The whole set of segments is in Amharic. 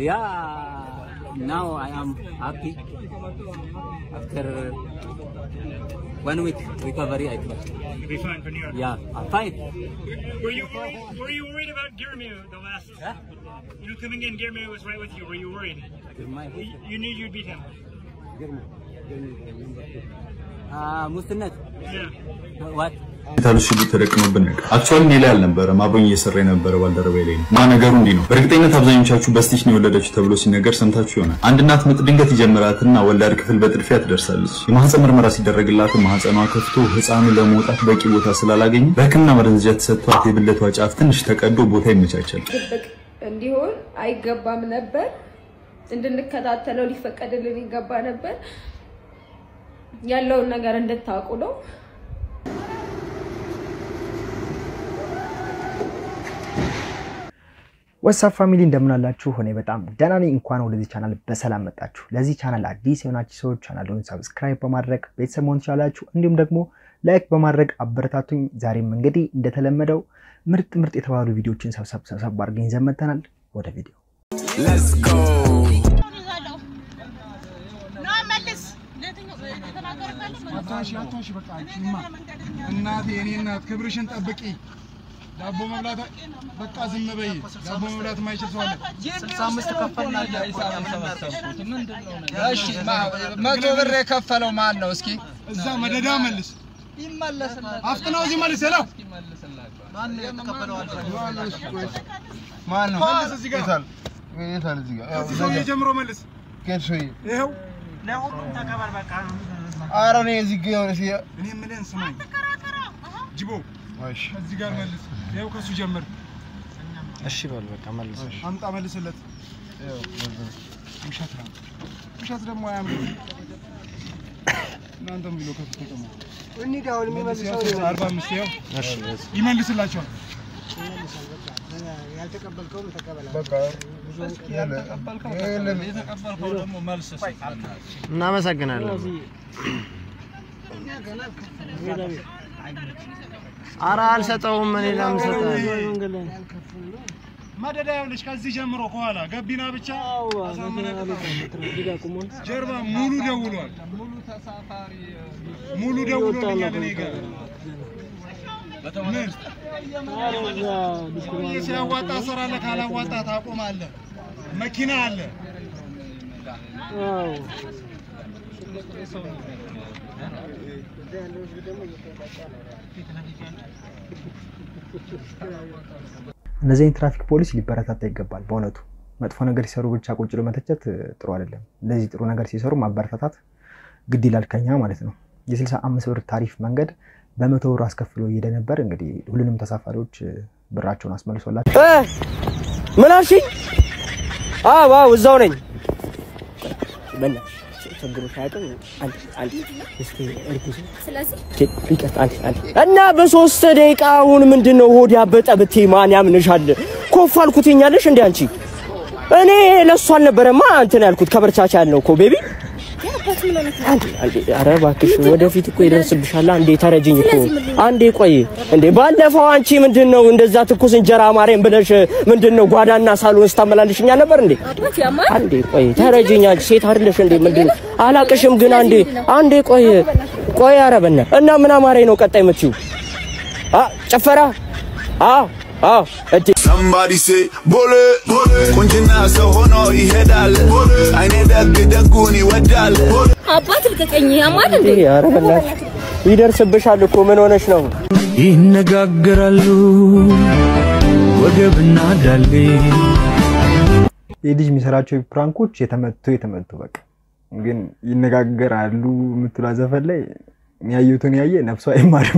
Yeah, now I am happy. After one week recovery, I think. You'll be fine for New York. Yeah, I'm fine. Were you worried? Were you worried about Girmu the last? Huh? You know, coming in, Girmu was right with you. Were you worried? My You, you knew you'd beat him. uh, Mustinat, Yeah. what? ታሉት ሽጉጥ ተደቅኖብን ነበር። አክቹዋሊ እኔ ላይ አልነበረም፣ አብሮኝ እየሰራ የነበረ ባልደረባዬ ላይ ነው። እና ነገሩ እንዲህ ነው። በእርግጠኝነት አብዛኞቻችሁ በስቲች ነው የወለደችው ተብሎ ሲነገር ሰምታችሁ ይሆናል። አንድ እናት ምጥ ድንገት ይጀምራትና ወላድ ክፍል በጥድፊያ ትደርሳለች። የማህፀን ምርመራ ሲደረግላት ማህፀኗ ከፍቶ ህፃኑ ለመውጣት በቂ ቦታ ስላላገኘ በሕክምና መደንዘዣ ተሰጥቷት የብልቷ ጫፍ ትንሽ ተቀዶ ቦታ ይመቻቻል። ድብቅ እንዲሆን አይገባም ነበር። እንድንከታተለው ሊፈቀድልን ይገባ ነበር። ያለውን ነገር እንድታውቁ ነው። ወሳብ ፋሚሊ እንደምን አላችሁ? እኔ በጣም ደህና ነኝ። እንኳን ወደዚህ ቻናል በሰላም መጣችሁ። ለዚህ ቻናል አዲስ የሆናችሁ ሰዎች ቻናሉን ሰብስክራይብ በማድረግ ቤተሰብ መሆን ትችላላችሁ። እንዲሁም ደግሞ ላይክ በማድረግ አበረታቱኝ። ዛሬም እንግዲህ እንደተለመደው ምርጥ ምርጥ የተባሉ ቪዲዮችን ሰብሰብ ሰብሰብ አድርገን ይዘን መጥተናል። ወደ ቪዲዮ አታሽ አታሽ በቃ አንቺማ እናቴ የኔ እናት ክብርሽን ጠብቂ። ዳቦ መብላት በቃ ዝም በይ። ዳቦ መብላት የማይችል ሰው አለ። እሺ መቶ ብር የከፈለው ማን ነው? እስኪ እዛ መደዳ መልስ አፍጥነው እዚህ መልስ ሄሎ ማን ነው? መልስ እዚህ ጋር እዚህ ሰውዬ ጀምሮ መልስ ይኸው ኧረ እኔ እዚህ ጋ የሆነ ሲ- እኔ የምልህን ስማኝ ጅቦ እዚህ ጋር መልስ ይኸው ከሱ ጀምር እሺ በል በቃ መልስ። አምጣ መልስለት ውሸት ነው ውሸት ደግሞ አያምርም እናንተም ብሎ ከሱ ተቀመጡ እንሂድ አሁን የሚመልሰው አርባ አምስት ይኸው ይመልስላቸዋል እናመሰግናለን። ኧረ አልሰጠውም። እኔ ለምን እሰጥሃለሁ? መደዳ ይኸውልሽ ከዚህ ጀምሮ ከኋላ ገቢና ብቻ አሳምነህ ጀርባ ሙሉ ደውሏል ሙሉ ደውሎልኛል እኔ ጋር ምን ሰውዬ ሲያዋጣ ትሰራለህ ካላዋጣ ታቆማለህ መኪና አለ እነዚህ አይነት ትራፊክ ፖሊስ ሊበረታታ ይገባል። በእውነቱ መጥፎ ነገር ሲሰሩ ብቻ ቁጭ ብሎ መተቸት እ, ጥሩ አይደለም። እንደዚህ ጥሩ ነገር ሲሰሩ ማበረታታት ግድ ይላል ከኛ ማለት ነው። የስልሳ አምስት ብር ታሪፍ መንገድ በመቶ ብር አስከፍሎ እየሄደ ነበር። እንግዲህ ሁሉንም ተሳፋሪዎች እ, ብራቸውን አስመልሶላቸው ምን አልሽኝ? አዎ አዎ እዛው ነኝ። በእናትሽ ችግሮች አያውቅም። አንድ አንድ እስኪ እርጉዝ ቼ- ይቅርታ፣ አንድ አንድ እና በሶስት ደቂቃ አሁን ምንድን ነው ሆድ ያበጠ ብትይ ማን ያምንሻል? ኮፍ አልኩትኛለሽ እንዴ አንቺ? እኔ ለእሱ አልነበረማ እንትን ያልኩት ከበርቻቻ ያልነው እኮ ቤቢ አንዴ አንዴ፣ ኧረ እባክሽ ወደፊት እኮ ይደርስብሻል። አንዴ ተረጅኝ እኮ አንዴ ቆይ። እንዴ ባለፈው አንቺ ምንድን ነው እንደዛ ትኩስ እንጀራ ማርያም ብለሽ ምንድን ነው ጓዳና ሳሎን ስታመላልሽኛ ነበር እንዴ? አንዴ ቆይ ተረጅኝ። አንቺ ሴት አይደለሽ እንዴ? ምንድን ነው አላቅሽም፣ ግን አንዴ አንዴ ቆይ ቆይ። ኧረ በእናትህ እና ምን አማረኝ ነው ቀጣይ የምትይው? አ ጨፈራ አዎ አዎ እቴ Somebody say ቦሌ ቁንጅና ሰው ሆኖ ይሄዳል አይኔ ደግ ደጉን ይወዳል አባት ልቀቀኝ። ያማል እንዴ? እንዴ ኧረ በእናትሽ ይደርስብሻል እኮ ምን ሆነሽ ነው? ይነጋገራሉ ወገብና ዳሌ ይህ ልጅ የሚሰራቸው ፕራንኮች የተመቱ የተመቱ በቃ ግን ይነጋገራሉ የምትሏ ዘፈን ላይ ያየሁትን ያየ ነፍሱ አይማርም።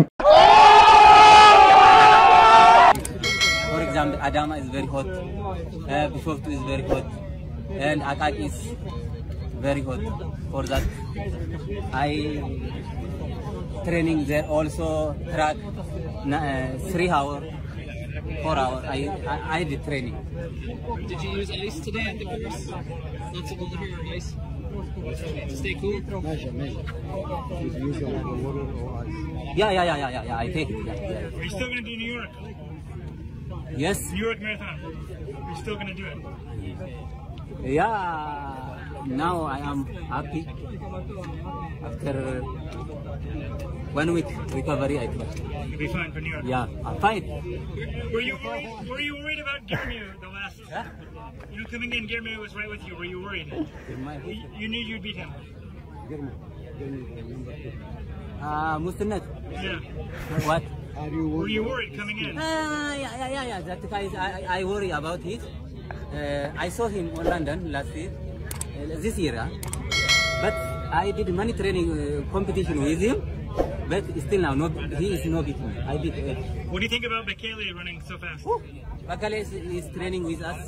For example, Adama is very hot, uh, Bishoftu is very hot, and Akak is very hot. For that, I training there also track na- uh, three hour, four hour. I, I I did training. Did you use ice today at the course? Lots of water or ice? To stay cool? Yeah, yeah, yeah, yeah, yeah. yeah I take it. Yeah, yeah. Are you still gonna do New York? Yes. New York Marathon. Are you still gonna do it? Yeah, now I am happy. After one week recovery, I think. You'll be fine for New York. Yeah, I'm fine. Were you worried? Were you worried about Girmu the last? You know, coming in, Girmu was right with you. Were you worried? You, you knew you'd beat him. Uh, Mustinat. Yeah. What? Were you worried coming in? Ah, yeah, yeah, yeah, yeah. That guy, is- I, I I worry about it. Uh, I saw him in London last year, uh, this year, huh? but I did many training uh, competition with him. But still now, no, he is no beat me. I beat. Uh, What do you think about Bekele running so fast? Bakale is, is training with us.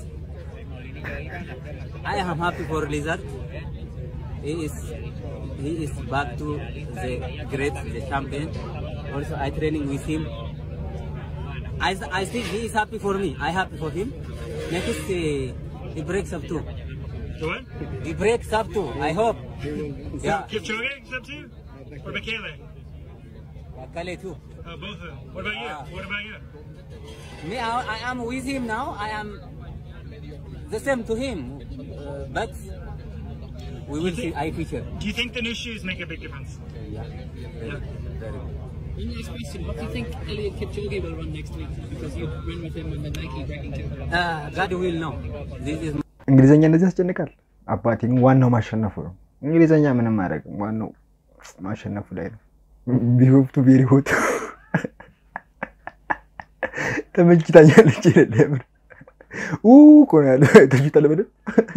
I am happy for Lizard. He is he is back to the great, the champion. Also, I training with him. I, I think he is happy for me. I happy for him. Next, uh, he breaks up too. The what? He breaks up too. I hope. Yeah. Kipchoge up too? Or Bekele? Bakale too. Uh, both of them. What about you? What about you? Me, I, I am with him now. I am the same to him, uh, but we will see. I feature. Do you think the new shoes make a big difference? Yeah. Yeah. One last question. What do you think Elliot Kipchoge will run next week? Because you ran with him on the Nike breaking two. Uh, God will know. This is እንግሊዘኛ እንደዚህ ያስጨንቃል። አባቴ ግን ዋናው ማሸነፉ ነው። እንግሊዘኛ ምንም አያደርግም። ዋናው ማሸነፉ ላይ ነው። ቢሆፍቱ ቤሪ ሆት ተመችታኛለች ይላል። የምር ኡ እኮ ነው ያለው። ተችታለ በደንብ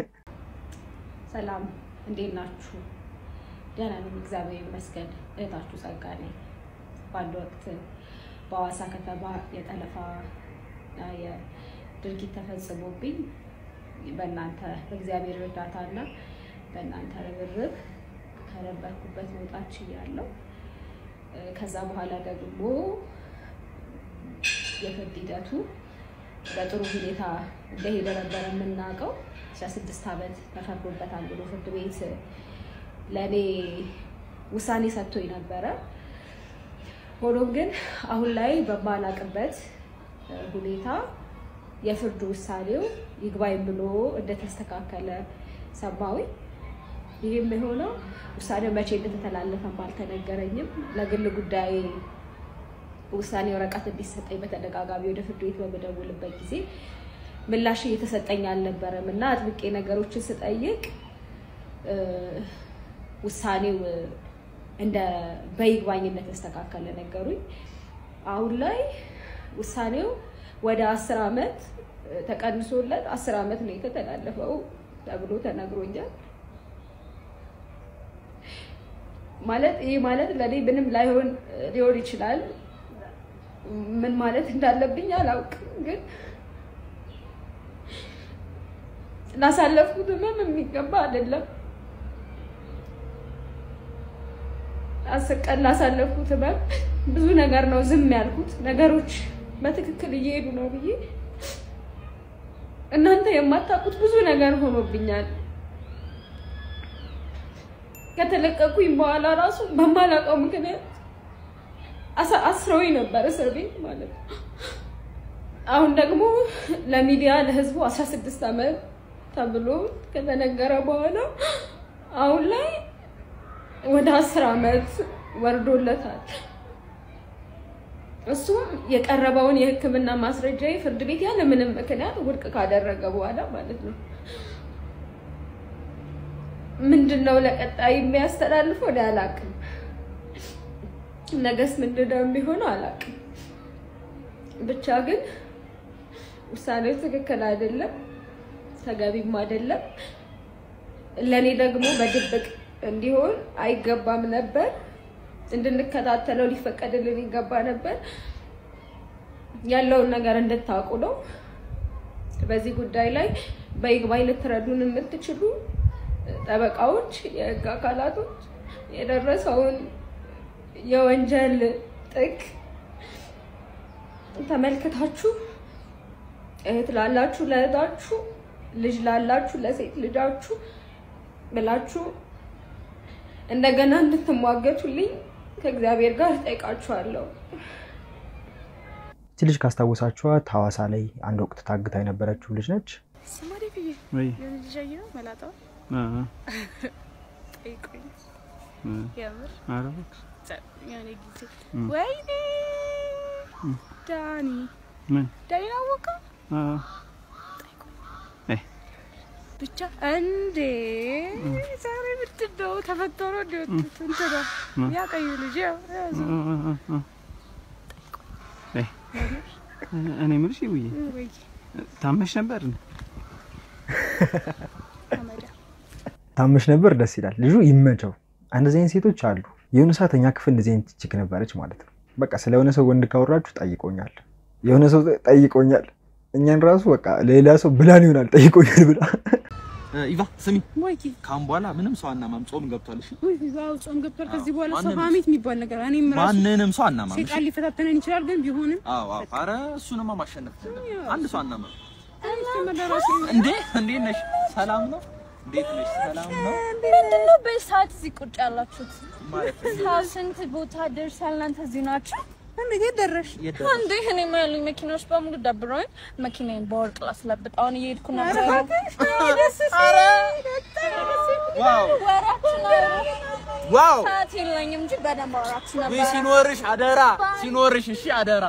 ሰላም እንዴት ናችሁ? ደህና ነኝ፣ እግዚአብሔር ይመስገን። እህታችሁ ጸጋ ነኝ። በአንድ ወቅት በሐዋሳ ከተማ የጠለፋ እና የድርጊት ተፈጽሞብኝ በእናንተ በእግዚአብሔር እርዳታና በእናንተ ርብርብ ከነበርኩበት መውጣት ችያለሁ። እ፣ ከዛ በኋላ ደግሞ የፍርድ ሂደቱ በጥሩ ሁኔታ እንደሄደ ነበር የምናውቀው። 16 ዓመት ተፈርዶበታል ብሎ ፍርድ ቤት ለእኔ ውሳኔ ሰጥቶኝ ነበረ። ሆኖም ግን አሁን ላይ በማላቅበት እ፣ ሁኔታ የፍርድ ውሳኔው ይግባኝ ብሎ እንደተስተካከለ ሰማሁኝ። ይህም የሆነው ውሳኔው መቼ እንደተተላለፈም አልተነገረኝም። ለግል ጉዳይ ውሳኔ ወረቀት እንዲሰጠኝ በተደጋጋሚ ወደ ፍርድ ቤት በምደውልበት ጊዜ ምላሽ እየተሰጠኝ አልነበረም እና አጥብቄ ነገሮችን ስጠይቅ እ፣ ውሳኔው እንደ በይግባኝ እንደተስተካከለ ነገሩኝ። አሁን ላይ ውሳኔው ወደ አስር ዓመት ተቀንሶለት አስር ዓመት ነው የተተላለፈው ተብሎ ተነግሮኛል። ማለት ይህ ማለት ለእኔ ምንም ላይሆን ሊሆን ይችላል። ምን ማለት እንዳለብኝ አላውቅም፣ ግን ላሳለፍኩት ህመም የሚገባ አይደለም። አስር ቀን ላሳለፍኩት ህመም ብዙ ነገር ነው ዝም ያልኩት። ነገሮች በትክክል እየሄዱ ነው ብዬ እናንተ የማታውቁት ብዙ ነገር ሆኖብኛል። ከተለቀኩኝ በኋላ ራሱ በማላውቀው ምክንያት አሳ- አስረውኝ ነበር እስር ቤት ማለት ነው። አሁን ደግሞ ለሚዲያ ለህዝቡ 16 ዓመት ተብሎ ከተነገረ በኋላ አሁን ላይ ወደ አስር ዓመት ወርዶለታል። እሱም የቀረበውን የሕክምና ማስረጃ ፍርድ ቤት ያለ ምንም ምክንያት ውድቅ ካደረገ በኋላ ማለት ነው። ምንድን ነው ለቀጣይ የሚያስተላልፈው እኔ አላውቅም። ነገስ ምንድን ነው የሚሆነው አላውቅም። ብቻ ግን ውሳኔው ትክክል አይደለም፣ ተገቢም አይደለም። ለእኔ ደግሞ በድብቅ እንዲሆን አይገባም ነበር። እንድንከታተለው ሊፈቀድልን ይገባ ነበር። ያለውን ነገር እንድታውቁ ነው። በዚህ ጉዳይ ላይ በይግባኝ ልትረዱን የምትችሉ ጠበቃዎች፣ የህግ አካላቶች የደረሰውን የወንጀል ጥግ ተመልክታችሁ እህት ላላችሁ ለእህታችሁ፣ ልጅ ላላችሁ ለሴት ልጃችሁ ብላችሁ እንደገና እንድትሟገቱልኝ ከእግዚአብሔር ጋር እጠይቃችኋለሁ። እቺ ልጅ ካስታወሳችኋት ሐዋሳ ላይ አንድ ወቅት ታግታ የነበረችው ልጅ ነች። Somebody be ወይ የልጅ ሻይ ነው መላጣው አ ጠይቁኝ። አ የምር ኧረ እባክሽ የሆነ ጊዜ እም። ወይኔ እም። ዳኒ ምን ዳኒን አወቀው አ እ ብቻ እንዴ ዛሬ ምንድን ነው ተፈቶ ነው እንደ ወጡት እንትና ማ? ያ ቀዩ ልጅ ያው ያዙ እ እኔ የምልሽ ይውዬ ወይ ታመሽ ነበር እንዴ? ታመሽ ነበር። ደስ ይላል። ልጁ ይመቸው። እንደዚህ አይነት ሴቶች አሉ። የሆነ ሰዓት እኛ ክፍል እንደዚህ አይነት ችክ ነበረች ማለት ነው። በቃ ስለ የሆነ ሰው ወንድ ካወራችሁ ጠይቆኛል፣ የሆነ ሰው ጠይቆኛል። እኛን ራሱ በቃ ሌላ ሰው ብላን ይሆናል ጠይቆኛል ብላ ኢቫ ስሚ፣ ወይ ካሁን በኋላ ምንም ሰው አናማም። ጾም ገብቷል። እሺ ወይ ዋው ጾም ገብቷል። ከዚህ በኋላ ሰው ማንንም- ሀሜት የሚባል ነገር እኔም ራሱ ማንንም ሰው አናማም። እሺ? ሴጣን ሊፈታተነን ይችላል፣ ግን ቢሆንም አዎ አዎ። ኧረ እሱንማ ማሸነፍ ይችላል። አንድ ሰው አናማም። መደራሴ እንዴ እንዴት ነሽ? ሰላም ነው? እንዴት ነሽ? ሰላም ነው? ምንድን ነው በሰዓት እዚህ ቁጭ ያላችሁት? ማለት ሰዓት ስንት ቦታ ደርሳል? እናንተ እዚህ ናችሁ? እንዴት ደረሽ? የት ደረስሽ? እንዴ እኔማ ያሉኝ መኪናዎች በሙሉ ደብረውኝ መኪናዬን በወርቅ ላስለብጥ አሁን እየሄድኩ ነበር። ኧረ እባክሽ፣ ደስ ሲል። ዋው ወራችሁ ነው። ዋው ሰዓት የለኝም እንጂ በደንብ አወራችሁ ወይ ነበር። ሲኖርሽ አደራ ሲኖርሽ፣ እሺ አደራ።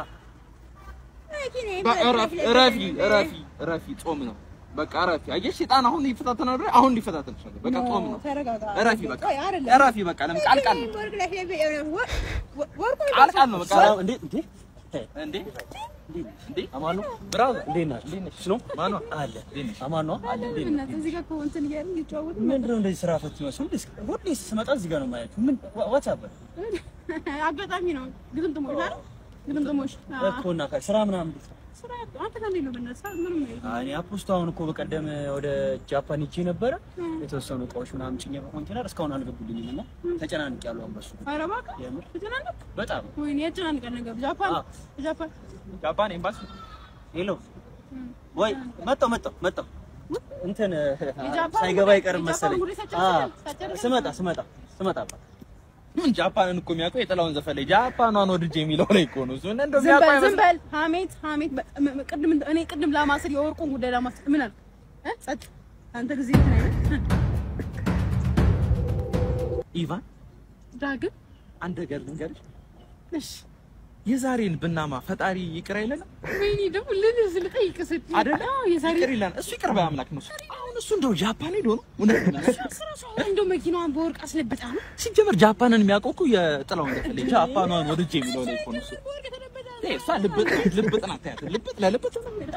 በ- እረፊ እረፊ እረፊ እረፊ። ጾም ነው በቃ እረፊ። አየሽ ሴጣን አሁን ይፈታተናል አይደል? አሁን ሊፈታተንሽ ነው። በቃ ጾም ነው። ተረጋጋ። እረፊ በቃ ቆይ፣ አይደለም። እረፊ በቃ። ለምን ቃል ቃል ነው ወርቅ ላይ ላይ- ወ- ወ- ወርቁ ቃል ቃል ነው በቃ። እንዴ እንዴ እንዴ እንዴ አማኑ ብራዘር እንዴት ነህ? እንዴት ነሽ? ነው ማኑ አለ እንዴት ነሽ? አማኑ አለ እንዴት ነሽ? እናትህ እዚህ ጋር እኮ እንትን እያልን እየተጫወትን ምንድን ነው እንደዚህ ስራ ፈት ይመስሉ ሁሌ ሁሌ ስመጣ እዚህ ጋር ነው የማያችሁ። ምን ዋትስ አፕ አጋጣሚ ነው። ግጥምጥሞሽ አይደል? ግጥምጥሞሽ አዎ። እኮ እና ከ- ስራ ምናምን እንዴት ነው? ስራ አንተ ከእንዴት ነው በእናትህ? ስራ ምንም ነው አይ፣ እኔ አፖስቶ አሁን እኮ በቀደም ወደ ጃፓን ሄጄ ነበረ። የተወሰኑ እቃዎች ምናምን ጭኜ በኮንቴነር እስካሁን አልገቡልኝም እና ተጨናንቅ ያሉ አንበሱ ኧረ እባክህ የምር ተጨናነቅ። በጣም ወይኔ ያጨናንቀን ነገር ጃፓን ጃፓን ጃፓን ኤምባሲ ሄሎ ወይ መጣሁ መጣሁ መጣሁ እንትን የጃፓን ሳይገባ ጉዳይ- አይቀርም የጃፓን መሰለኝ። ጉዳይ ሳጨርስ- አዎ፣ ሳጨርስ- ስመጣ ስመጣ ስመጣ አባት ምን ጃፓንን እኮ የሚያውቀው የጥላውን ዘፈን ላይ ጃፓኗን ወድጄ የሚለው ላይ እኮ ነው። እሱ እና እንደው ዝም የሚያውቀው በል ዝም አይመስልም። በል ሀሜት ሀሜት በ- ም- ም- ቅድም እኔ ቅድም ላማስል የወርቁን ጉዳይ ላማስል ምን አልክ እ? ጸጥ አንተ ጊዜ እንትን አይነት ኢቫን ዳግም አንድ ነገር ልንገርሽ፣ እሺ የዛሬን ብናማ ፈጣሪ ይቅር አይለንም ወይኔ ደግሞ ልልዝ ልጠይቅ ስትይ አይደለ? አዎ፣ የዛሬ ይቅር ይላል። እሱ ይቅር ባይ አምላክ ነው። እሱ አሁን እሱ እንደው ጃፓን ሄዶ ነው እውነት ነው። እንደው መኪናዋን በወርቅ አስለብጣ ነው ሲጀመር ጃፓንን የሚያውቀው እኮ የጥላውን ዘፈን ላይ ጃፓኗን ወድጄ የሚለው ላይ እኮ ነው እሱ። ይሄ እሷ ልብጥ ልብጥ ናት። ያት ልብጥ ለልብጥ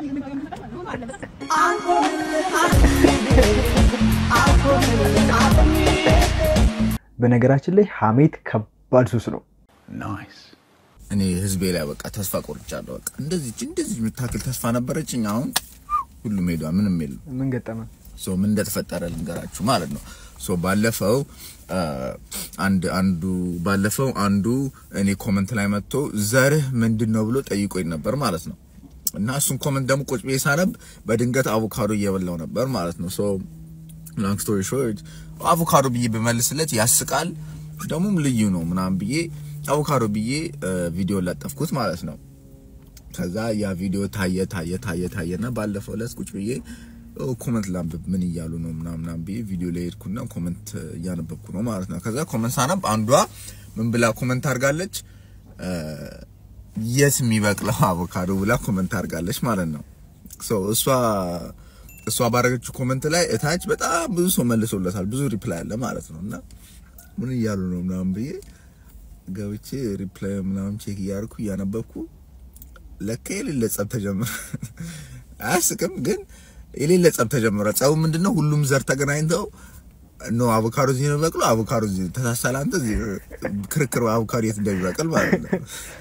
በነገራችን ላይ ሀሜት ከባድ ሱስ ነው። ናይስ እኔ ህዝቤ ላይ በቃ ተስፋ ቆርጫለሁ። በቃ እንደዚህ እንደዚህ የምታክል ተስፋ ነበረችኝ። አሁን ሁሉም ሄዷ፣ ምንም የለም። ምን ገጠመ? ሶ ምን እንደተፈጠረ ልንገራችሁ ማለት ነው። ሶ ባለፈው አ፣ አንድ አንዱ ባለፈው አንዱ እኔ ኮመንት ላይ መጥቶ ዘርህ ምንድን ነው ብሎ ጠይቆኝ ነበር ማለት ነው። እና እሱን ኮመንት ደግሞ ቁጭ ብዬ ሳነብ በድንገት አቮካዶ እየበላው ነበር ማለት ነው። ሶ ሎንግ ስቶሪ ሾርት አቮካዶ ብዬ ብመልስለት ያስቃል፣ ደግሞም ልዩ ነው ምናምን ብዬ አቮካዶ ብዬ አ፣ ቪዲዮ ለጠፍኩት ማለት ነው። ከዛ ያ ቪዲዮ ታየ ታየ ታየ ታየና ባለፈው ዕለት ቁጭ ብዬ ኦ፣ ኮመንት ላንብብ ምን እያሉ ነው ምናምን ምናምን ብዬ ቪዲዮ ላይ ሄድኩና ኮመንት እያነበብኩ ነው ማለት ነው። ከዛ ኮመንት ሳነብ አንዷ ምን ብላ ኮመንት አድርጋለች? አ፣ የት የሚበቅለው አቮካዶ ብላ ኮመንት አድርጋለች ማለት ነው። ሶ እሷ እሷ ባረገችው ኮመንት ላይ እታች በጣም ብዙ ሰው መልሶለታል። ብዙ ሪፕላይ አለ ማለት ነው። እና ምን እያሉ ነው ምናምን ብዬ ገብቼ ሪፕላይ ምናምን ቼክ እያደረኩ እያነበብኩ ለካ የሌለ ጸብ ተጀመረ። አያስቅም ግን የሌለ ጸብ ተጀመረ። ጸቡ ምንድነው? ሁሉም ዘር ተገናኝተው ኖ አቮካዶ እዚህ ነው የሚበቅለው፣ አቮካዶ እዚህ ተሳሳለ። አንተ እዚህ ክርክር አቮካዶ የት እንደሚበቅል ማለት ነው።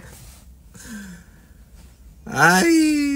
አይ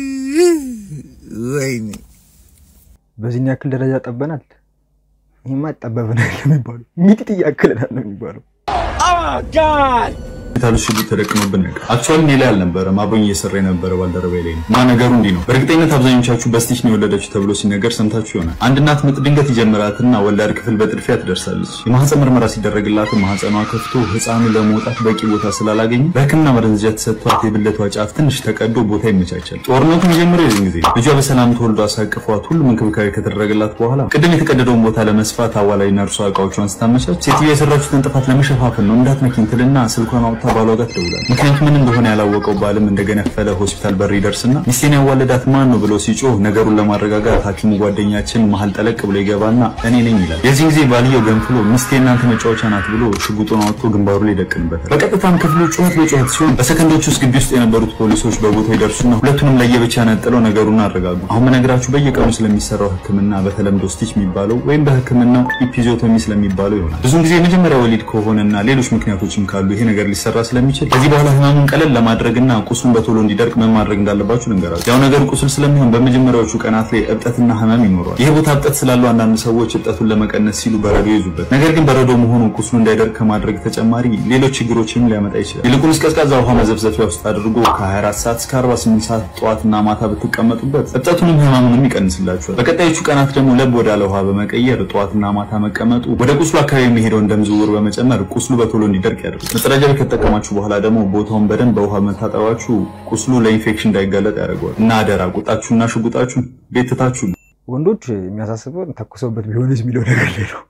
ወይኔ በዚህን ያክል ደረጃ ጠበናል። ይህማ ጠበብናል የሚባለው ሚጢጥ እያክለናል ነው የሚባለው። ሆስፒታሎች ሽጉጥ ተደቅኖብን ነበር። አክቹዋሊ እኔ ላይ አልነበረም፣ አብሮኝ እየሰራ የነበረ ባልደረባዬ ላይ ነው። እና ነገሩ እንዲህ ነው። በእርግጠኝነት አብዛኞቻችሁ በስቲች ነው የወለደችው ተብሎ ሲነገር ሰምታችሁ ይሆናል። አንድ እናት ምጥ ድንገት ይጀምራትና ወላድ ክፍል በጥድፊያ ትደርሳለች። የማህፀን ምርመራ ሲደረግላት ማህፀኗ ከፍቶ ህፃኑ ለመውጣት በቂ ቦታ ስላላገኘ በህክምና መደንዘዣ ተሰጥቷት የብልቷ ጫፍ ትንሽ ተቀዶ ቦታ ይመቻቻል። ጦርነቱ የሚጀምረው የዚህን ጊዜ ነው። ልጇ በሰላም ተወልዶ አሳቅፏት ሁሉም እንክብካቤ ከተደረገላት በኋላ ቅድም የተቀደደውን ቦታ ለመስፋት አዋላይ ነርሷ እቃዎቿን ስታመቻች ሴትዮ የሰራችሁትን ጥፋት ለመሸፋፈን ነው እንዳትነኪኝ ትልና ስልኳን አውጥታ ባሏ ጋር ትደውላለች። ምክንያቱ ምን እንደሆነ ያላወቀው ባልም እንደገነፈለ ሆስፒታል በር ይደርስና ሚስቴን ያዋለዳት ማን ነው ብሎ ሲጮህ ነገሩን ለማረጋጋት ሐኪሙ ጓደኛችን መሀል ጠለቅ ብሎ ይገባና እኔ ነኝ ይላል። የዚህን ጊዜ ባልየው ገንፍሎ ሚስቴ እናንተ መጫወቻ ናት ብሎ ሽጉጡን አውጥቶ ግንባሩ ላይ ይደቅንበታል። በቀጥታም ክፍሉ ጩኸት በጩኸት ሲሆን በሰከንዶች ውስጥ ግቢ ውስጥ የነበሩት ፖሊሶች በቦታው ይደርሱና ሁለቱንም ለየብቻ ነጥለው ነገሩን አረጋጉ። አሁን በነገራችሁ በየቀኑ ስለሚሰራው ህክምና በተለምዶ ስቲች የሚባለው ወይም በህክምናው ኢፒዞቶሚ ስለሚባለው ይሆናል። ብዙን ጊዜ የመጀመሪያ ወሊድ ከሆነና ሌሎች ምክንያቶችም ካሉ ይሄ ነገር ሊሰራ ስለሚችል ከዚህ በኋላ ህመሙን ቀለል ለማድረግና ቁስሉን በቶሎ እንዲደርቅ ምን ማድረግ እንዳለባችሁ ልንገራችሁ። ያው ነገሩ ቁስል ስለሚሆን በመጀመሪያዎቹ ቀናት ላይ እብጠትና ህመም ይኖረዋል። ይህ ቦታ እብጠት ስላለው አንዳንድ ሰዎች እብጠቱን ለመቀነስ ሲሉ በረዶ ይዙበት። ነገር ግን በረዶ መሆኑ ቁስሉ እንዳይደርቅ ከማድረግ ተጨማሪ ሌሎች ችግሮችንም ሊያመጣ ይችላል። ይልቁንስ ቀዝቃዛ ውሃ መዘፍዘፊያ ውስጥ አድርጎ ከ24 ሰዓት እስከ 48 ሰዓት ጠዋትና ማታ ብትቀመጡበት እብጠቱንም ህመሙንም ይቀንስላችኋል። በቀጣዮቹ ቀናት ደግሞ ለብ ወዳለ ውሃ በመቀየር ጠዋትና ማታ መቀመጡ ወደ ቁስሉ አካባቢ የሚሄደውን ደም ዝውውር በመጨመር ቁስሉ በቶሎ እንዲደርቅ ያደርጋል። መጸዳጃ ቤት ከተጠቀማችሁ በኋላ ደግሞ ቦታውን በደንብ በውሃ መታጠባችሁ ቁስሉ ለኢንፌክሽን እንዳይጋለጥ ያደርገዋል። እና አደራ ቁጣችሁና ሽጉጣችሁን ቤት ትታችሁ ነው። ወንዶች የሚያሳስበው ተኩሰውበት ቢሆንስ የሚለው ነገር ላይ ነው።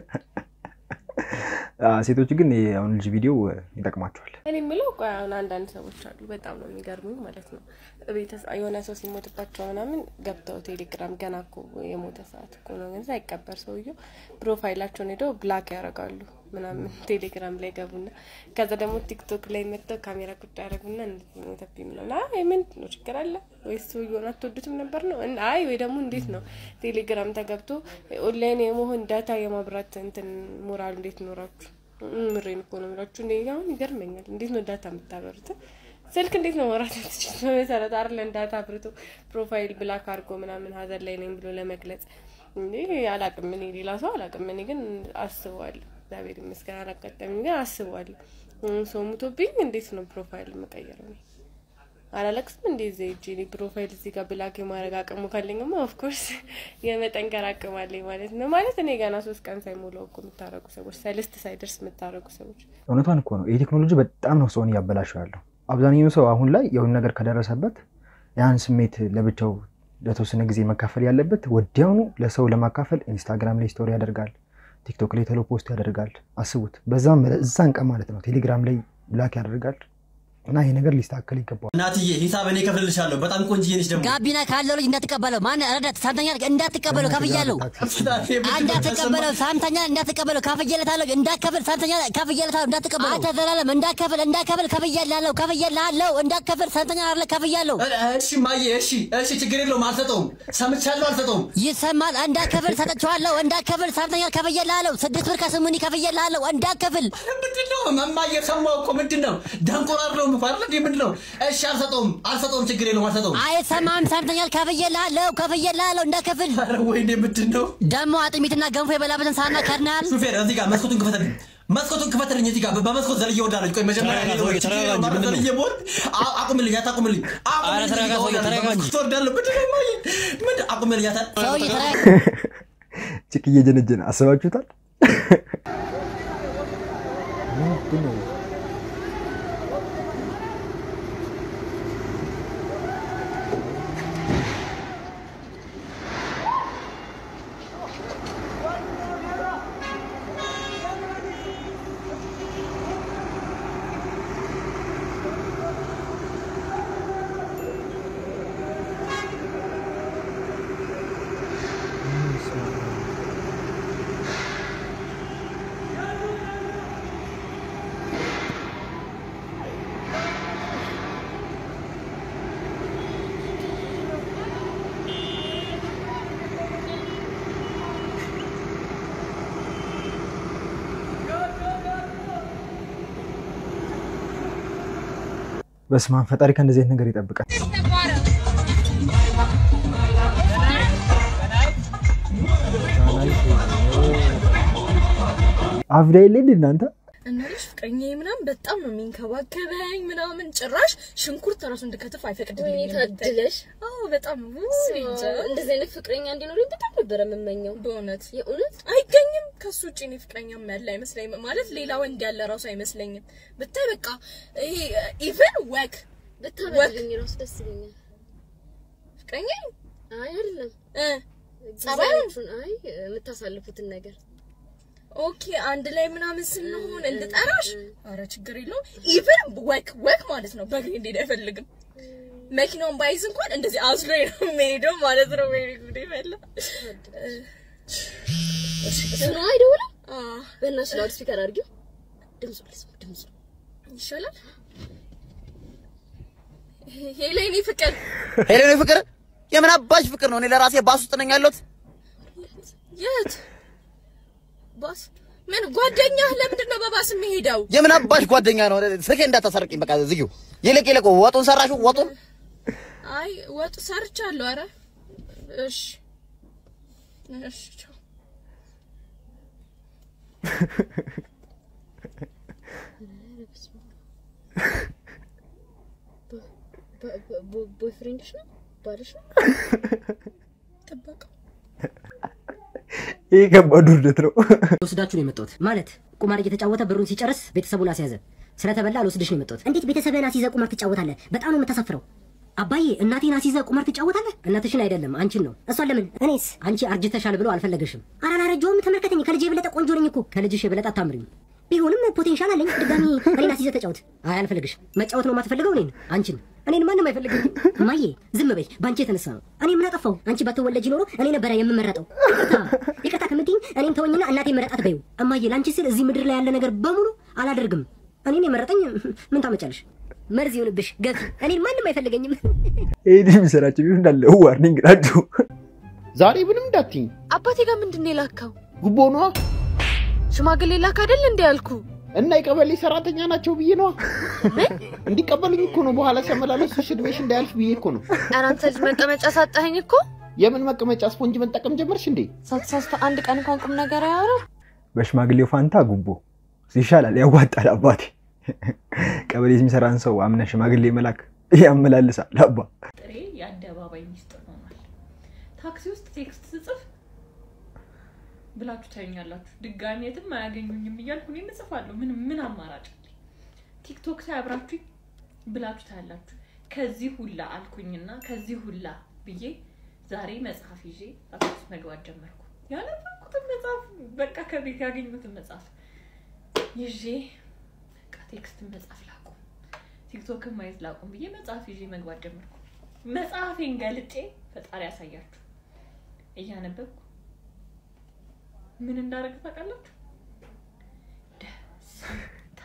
ሴቶች ግን አሁን ልጅ ቪዲዮ ይጠቅማቸዋል። እኔ የምለው ቆይ አሁን አንዳንድ ሰዎች አሉ በጣም ነው የሚገርሙኝ ማለት ነው። ቤተሰብ የሆነ ሰው ሲሞትባቸው ምናምን ገብተው ቴሌግራም ገና እኮ የሞተ ሰዓት እኮ ነው ግን ሳይቀበር ሰውየው ፕሮፋይላቸውን ሄደው ብላክ ያደርጋሉ ምናምን ቴሌግራም ላይ ገቡና ከዛ ደግሞ ቲክቶክ ላይ መጥተው ካሜራ ቁጭ ያደረጉና እንደዚህ ሞተብኝ ምናምን አይ ምንድን ነው ችግር አለ ወይስ ሰውየውን አትወዱትም ነበር ነው እን- አይ ወይ ደግሞ እንዴት ነው ቴሌግራም ተገብቶ ኦንላይን የመሆን ዳታ የማብራት እንትን ሞራል እንዴት ኖራችሁ ምሬን እኮ ነው የምላችሁ እኔ አሁን ይገርመኛል እንዴት ነው ዳታ የምታበሩት ስልክ እንዴት ነው ማውራት ትችል በመሰረት አይደለን ዳታ አብርቶ ፕሮፋይል ብላክ አድርጎ ምናምን ሀዘን ላይ ነኝ ብሎ ለመግለጽ እንዴ አላቅም እኔ ሌላ ሰው አላቅም እኔ ግን አስበዋለሁ እግዚአብሔር ይመስገን አላጋጠመኝ ግን አስበዋለሁ እም፣ ሰው ሙቶብኝ እንዴት ነው ፕሮፋይል የምቀይረው እኔ አላለቅስም እንዴ እዚህ ሂጅ እኔ ፕሮፋይል እዚህ ጋር ብላክ የማድረግ አቅሙ ካለኝማ ኦፍኮርስ የመጠንከር አቅም አለኝ ማለት ነው ማለት እኔ ገና ሶስት ቀን ሳይሞላው እኮ የምታረጉ ሰዎች ሰልስት ሳይደርስ የምታረጉ ሰዎች እውነቷን እኮ ነው። ይህ ቴክኖሎጂ በጣም ነው ሰውን እያበላሸው ያለው። አብዛኛው ሰው አሁን ላይ የሆነ ነገር ከደረሰበት ያን ስሜት ለብቻው ለተወሰነ ጊዜ መካፈል ያለበት ወዲያውኑ ለሰው ለማካፈል ኢንስታግራም ላይ ስቶሪ ያደርጋል፣ ቲክቶክ ላይ ቶሎ ፖስት ያደርጋል። አስቡት፣ በዛም እዛን ቀን ማለት ነው ቴሌግራም ላይ ብላክ ያደርጋል እና ይሄ ነገር ሊስተካከል ይገባዋል። እናትዬ ሂሳብ እኔ እከፍልልሻለሁ። በጣም ቆንጅዬ ነች ደግሞ ጋቢና ካለው ልጅ እንዳትቀበለው። ማን ረዳት ሳምተኛ እንዳትቀበለው ከፍያለሁ። እንዳትቀበለው ሳምተኛ እንዳትቀበለው ከፍዬለታለሁ። እንዳትከፍል ሳምተኛ ከፍዬለታለሁ። እንዳትቀበለው አንተ ዘላለም እንዳትከፍል እንዳትከፍል ከፍዬልሃለሁ ከፍዬልሃለሁ እንዳትከፍል ሳምተኛ አለ ከፍዬልሃለሁ። እሺ ማየ፣ እሺ እሺ፣ ችግር የለውም አልሰጠውም። ሰምቻለሁ፣ አልሰጠውም። ይሰማል። እንዳትከፍል ሰጥቼዋለሁ። እንዳትከፍል ሳምተኛ ከፍዬልሃለሁ። ስድስት ብር ከስሙኒ ከፍዬልሃለሁ። እንዳትከፍል ምንድን ነው መማየ? ሰማሁ እኮ ምንድን ነው ደንቆር አይደለሁም እኮ አይደል እንዴ? ምንድን ነው? እሺ አልሰጠውም፣ አልሰጠውም፣ ችግር የለውም አልሰጠውም። አይሰማም። ሳምተኛ ከፍዬልሃለሁ ከፍዬልሃለሁ እንዳትከፍል። ወይኔ ምንድን ነው ደግሞ አጥሚትና ገንፎ የበላበትን ሳህና ከድነሃል። ሹፌር እዚህ ጋር መስኮቱን ክፈትልኝ፣ መስኮቱን ክፈትልኝ። እዚህ ጋር በመስኮት ዘልዬ ወዳለች። ቆይ መጀመሪያ ተረጋጋ እኔ ሰውዬ፣ ወደ ችግር ተረጋጋ የለውም እንጂ አይደል? ምንድን ነው? ዘልዬ ብሆን አ- አቁምልኝ፣ አታቁምልኝ፣ ኧረ ተረጋጋ ሰውዬ፣ ተረጋጋ እንጂ። ትወርዳለህ። ምንድን ነው ማየ? ምንድን አቁምልኝ፣ ያታ ሰውዬ ጭቅ እየጀነጀነ አስባችሁታል? ምንድን ነው? በስመ አብ ፈጣሪ ከእንደዚህ አይነት ነገር ይጠብቃል። አብዳ የለ እንደ እናንተ እነልሽ ፍቅረኛዬ ምናምን በጣም ነው የሚንከባከበኝ ምናምን ጭራሽ ሽንኩርት ራሱ እንድከትፍ አይፈቅድልኝም። ታድለሽ። አዎ በጣም እንጃ። እንደዚህ አይነት ፍቅረኛ እንዲኖረኝ በጣም ነበረ የምመኘው። በእውነት የእውነት አይገኝም። ከሱ ውጭ እኔ ፍቅረኛ ያለ አይመስለኝም። ማለት ሌላ ወንድ ያለ ራሱ አይመስለኝም። ብታይ በቃ ይሄ ኢቨን ወክ ብታበልኝ ራሱ ደስ ይለኛል። ፍቅረኛ አይ አይደለም እ ጸባዩን ጊዜያችሁን አይ የምታሳልፉትን ነገር ኦኬ አንድ ላይ ምናምን ስንሆን እንድጠራሽ፣ አረ ችግር የለውም። ኢቨን ወክ ወክ ማለት ነው በእግሬ እንዴት አይፈልግም። መኪናውን ባይዝ እንኳን እንደዚህ አዝሎ ነው የሚሄደው ማለት ነው። ወይ ጉዴ ፈላ። ስለ አይደውልም። በእናትሽ ላውድ ስፒከር አድርጊው። ድምፁ ልስማ፣ ድምፁ ይሻላል። ሄሌኒ ፍቅር ሄሌኒ ፍቅር የምን አባሽ ፍቅር ነው? እኔ ለራሴ ባስ ውስጥ ነኝ ያለሁት። የት ባስ? ምን ጓደኛህ ለምንድን ነው በባስ የሚሄደው? የምን አባሽ ጓደኛ ነው? ስልኬ እንዳታሰርቅኝ በቃ ዝጊው። ይልቅ ይልቅ ወጡን ሰራሹ ወጡን አይ ወጥ ሰርቻለሁ። አረ እሺ እሺ ቻው። ቦይፍሬንድሽ ነው ባልሽ ነው? ጥበቃ ይህ ከባድ ውርደት ነው። ወስዳችሁ ነው የመጣሁት። ማለት ቁማር እየተጫወተ ብሩን ሲጨርስ ቤተሰቡን አስያዘ። ስለተበላ ልወስድሽ ነው የመጣሁት። እንዴት ቤተሰብህን አስይዘህ ቁማር ትጫወታለህ? በጣም ነው የምታሳፍረው። አባዬ እናቴን አስይዘህ ቁማር ትጫወታለህ? እናትሽን አይደለም አንቺን ነው። እሷን ለምን? እኔስ አንቺ አርጅተሻል ብሎ አልፈለገሽም። ኧረ አላረጀሁም። ተመልከተኝ፣ ከልጄ የበለጠ ቆንጆ ነኝ እኮ። ከልጅሽ የበለጠ አታምሪም። ቢሆንም ፖቴንሻል አለኝ። ድጋሚ እኔን አስይዘህ ተጫወት። አይ አልፈልግሽም። መጫወት ነው የማትፈልገው እኔን አንቺን እኔን ማንም አይፈልገኝም። እማዬ ዝም በይ፣ በአንቺ የተነሳ ነው። እኔ ምን አጠፋው? አንቺ ባትወለጂ ኖሮ እኔ ነበረ የምመረጠው። ይቅርታ ይቅርታ ከምትይኝ እኔን ተወኝና እናቴ መረጣት በይው። እማዬ ለአንቺ ስል እዚህ ምድር ላይ ያለ ነገር በሙሉ አላደርግም። እኔን የመረጠኝ ምን ታመጫለሽ? መርዝ ይሁንብሽ ገፊ። እኔን ማንም አይፈልገኝም። ይህ የሚሰራቸው ቢሆን እንዳለ ዋርኒንግ ናቸው። ዛሬ ምንም እንዳትኝ። አባቴ ጋር ምንድን ነው የላከው? ጉቦ ነዋ። ሽማግሌ ላክ አይደል እንዴ ያልኩ? እና የቀበሌ ሰራተኛ ናቸው ብዬ ነዋ። እንዲቀበሉኝ እኮ ነው። በኋላ ሲያመላለሱሽ እድሜሽ እንዳያልፍ ብዬ እኮ ነው። ኧረ አንተ ልጅ መቀመጫ ሳጣኸኝ እኮ። የምን መቀመጫ? ስፖንጅ መጠቀም ጀመርሽ እንዴ? ሳትሳስተ አንድ ቀን እንኳን ቁም ነገር አያወራም። በሽማግሌው ፋንታ ጉቦ ይሻላል፣ ያዋጣል። አባቴ ቀበሌ የሚሰራን ሰው አምነ ሽማግሌ መላክ ያመላልሳል። አባ ጥሬ የአደባባይ ሚስጥር ሆኗል። ታክሲ ውስጥ ቴክስት ስጽፍ ብላችሁ ታዩኛላችሁ። ድጋሚ የትም አያገኙኝም እያልኩ እኔም እጽፋለሁ። ምን ምን አማራጭ አለኝ? ቲክቶክ ላይ አብራችሁኝ ብላችሁ ታያላችሁ። ከዚህ ሁላ አልኩኝና ከዚህ ሁላ ብዬ ዛሬ መጽሐፍ ይዤ አክሱስ መግባት ጀመርኩ። ያነበብኩትን መጽሐፍ በቃ ከቤት ያገኙትን መጽሐፍ ይዤ በቃ ቴክስትን መጽሐፍ ላቁም፣ ቲክቶክን ማየት ላቁም ብዬ መጽሐፍ ይዤ መግባት ጀመርኩ። መጽሐፌን ገልጬ ፈጣሪ ያሳያችሁ እያነበብኩ ምን እንዳደረግ ታውቃላችሁ? ደስታ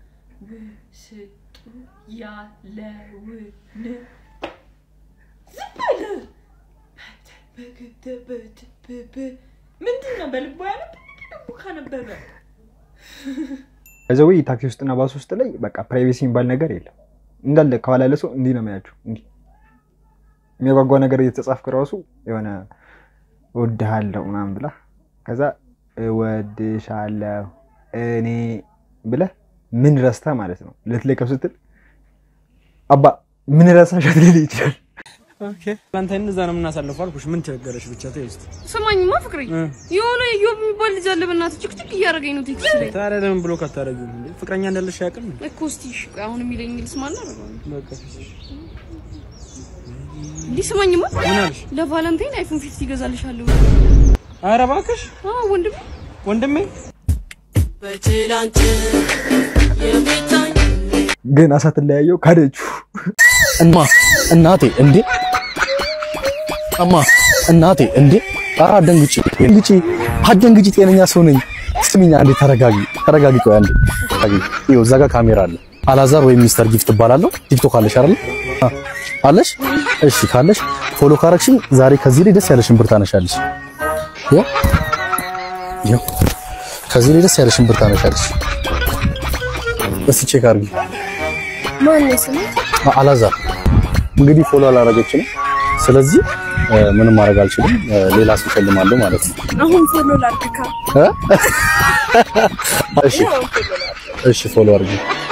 ውስጡ ያለውን ዝም በል ምንድን ነው በልቦ ያነብ ልቡ ካነበበ ከዚ ወይ ታክሲ ውስጥና ባስ ውስጥ ላይ በቃ ፕራይቬሲ የሚባል ነገር የለም። እንዳለ ከኋላ ያለ ሰው እንዲህ ነው የሚያችሁ። እንዲህ የሚያጓጓ ነገር እየተጻፍክ ራሱ የሆነ እወድሃለሁ ምናምን ብላ ከዛ እወድሻለሁ እኔ ብለህ ምን ረስተህ ማለት ነው ልትለቀው ስትል አባ ምን ረሳሻት ሊል ይችላል። ቫለንታይን እዛ ነው የምናሳልፈው አልኩሽ። ምን ቸገረሽ? ብቻ ተይ እስኪ። ስማኝማ ፍቅሬ፣ የሆነ ኢዮብ የሚባል ልጅ አለ። በእናትህ ጭቅጭቅ እያደረገኝ ነው ቴክስት ላይ። ታዲያ ለምን ብሎ ካታረጊው እንዴ? ፍቅረኛ እንዳለሽ ያውቅም እኮ እስኪ እሺ፣ ቆይ አሁን የሚለኝ ልስማና አደርገዋለሁ። በቃ እንዲህ ስማኝማ፣ ምን አልሽ? ለቫለንታይን አይፎን ፊፍቲ ይገዛልሻለሁ። ኧረ እባክሽ አዎ ወንድሜ ወንድሜ ግን አሳትለያየው ካደችው እማ እናቴ እንዴ እማ እናቴ እንዴ ኧረ አትደንግጪ ደንግጪ አትደንግጪ ጤነኛ ሰው ነኝ ስሚኝ አንዴ ተረጋጊ ተረጋጊ ቆይ አንዴ ተረጋጊ ይኸው እዛ ጋር ካሜራ አለ አላዛር ወይም ሚስተር ጊፍት እባላለሁ ቲክቶክ አለሽ አይደል አ- አለሽ እሺ ካለሽ ፎሎ ካረግሽኝ ዛሬ ከዚህ ላይ ደስ ያለሽን ብር ታነሻለሽ ይኸው ይኸው ከዚህ ላይ ደስ ያለሽን ብር ታነሻለሽ እስኪ ቼክ አድርጊ ማነው ስሙ? አ- አላዛር እንግዲህ ፎሎ አላረገችም። ስለዚህ እ፣ ምንም ማድረግ አልችልም። እ፣ ሌላ ሰው እሸልማለሁ ማለት ነው። አሁን ፎሎ ላድርግካ። እ? እሺ እሺ ፎሎ አድርጉ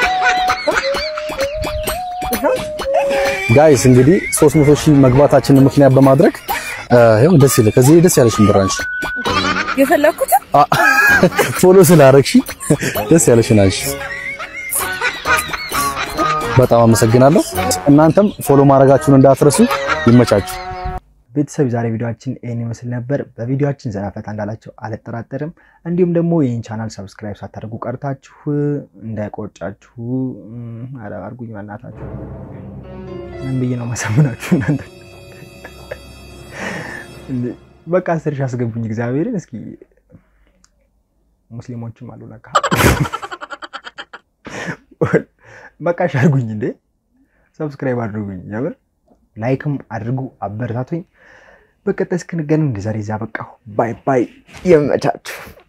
ጋይስ። እንግዲህ 300 ሺህ መግባታችንን ምክንያት በማድረግ እ፣ ይኸው ደስ ይለ ከዚህ ደስ ያለሽን ብር አንቺ የፈለኩት አ- ፎሎ ስላደረግሽ ደስ ያለሽን አንቺ። በጣም አመሰግናለሁ። እናንተም ፎሎ ማድረጋችሁን እንዳትረሱ። ይመቻችሁ። ቤተሰብ ዛሬ ቪዲዮችን ይህን ይመስል ነበር። በቪዲዮችን ዘና ፈታ እንዳላቸው አልጠራጠርም። እንዲሁም ደግሞ ይህን ቻናል ሰብስክራይብ ሳታደርጉ ቀርታችሁ እንዳይቆጫችሁ እም፣ ኧረ አድርጉኝ በእናታችሁ። ምን ብዬ ነው ማሳምናችሁ እናንተ? እንዴ፣ በቃ አስር ሺህ አስገቡኝ እግዚአብሔርን። እስኪ ሙስሊሞችም አሉ ለካ። በቃ እሺ አድርጉኝ እንዴ፣ ሰብስክራይብ አድርጉኝ፣ የምር ላይክም አድርጉ፣ አበረታቱኝ። በቀጣይ እስክንገናኝ እንደዛሬ እዛ በቃሁ። ባይ ባይ። የመቻችሁ